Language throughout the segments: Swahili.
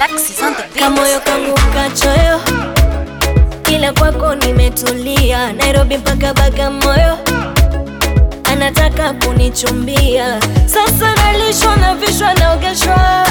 Alexis on the beat. kamoyo kangu kachoyo, ila kwako nimetulia. Nairobi mpaka Bagamoyo, anataka kunichumbia. Sasa nalishwa na vishwa naogeshwa,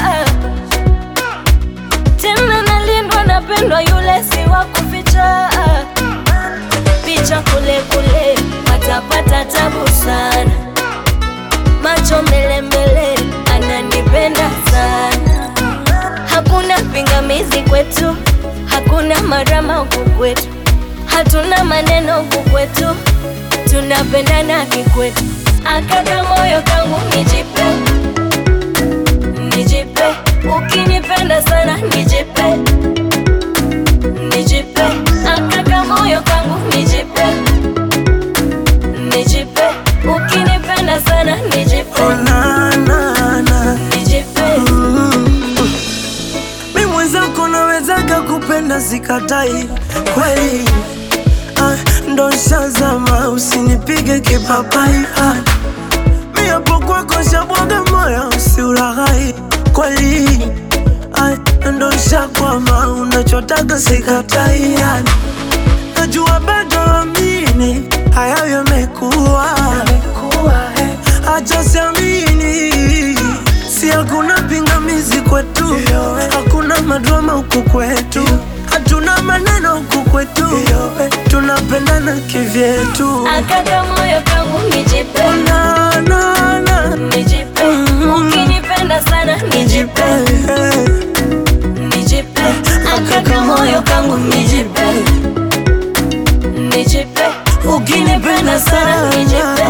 tena nalindwa, napendwa, yule si wa kuficha. Picha kule kule, watapata tabu sana. Macho mbele mbele, ananipenda sana. Hakuna pingamizi kwetu, hakuna marama huku kwetu, hatuna maneno huku kwetu, tunapendana kikwetu. Akaka moyo kangu nijipe, nijipe, ukinipenda sana nijipe, nijipe, akaka moyo kangu nijipe, nijipe, ukinipenda sana nijipe, Oh, na, na, na. nijipe. Mi mwenzako nawezaga kupenda sikatai kweli ah, ndo shazama usinipige kipapai ah, mi hapo kwako shabwaga moyo usiulaghai kweli ah, ndo shakwama unachotaga sikatai ah, najua bado amini hayo yamekuwa acha siamini si hakuna pingamizi kwetu hakuna madrama huku kwetu hatuna maneno huku kwetu tunapendana kivyetu Akaka moyo kangu nijipe, na, na, na. nijipe, ukinipenda sana nijipe, nijipe, akaka moyo kangu nijipe, nijipe, ukinipenda sana nijipe,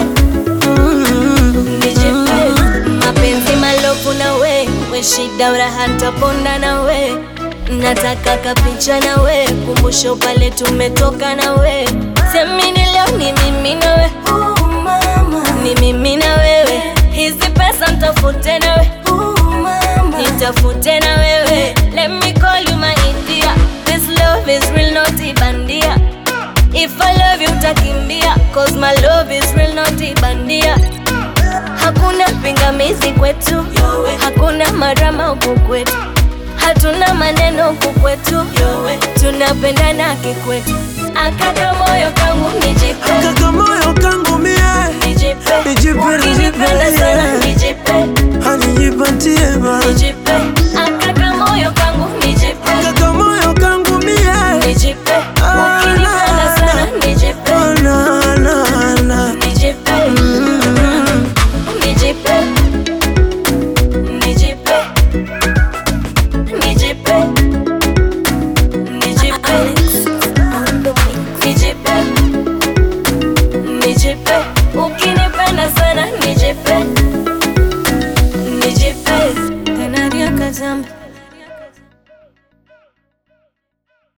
nijipe, mapenzi malofu na we, we shida uraha ntaponda na we, nataka kapicha na we, kumbusho pale tumetoka na we, semini leo ni mimi na we, ni mimi na wewe, hizi pesa mtafute na we, nitafute na wewe, let me call you my India, this love is real not ibandia, if I love you utakimbia, cause my love is real not ibandia. Hakuna pingamizi kwetu, hakuna marama huku kwetu, hatuna maneno huku kwetu, tunapendana kikwetu. Akaka moyo kangu nijipe, Kaka moyo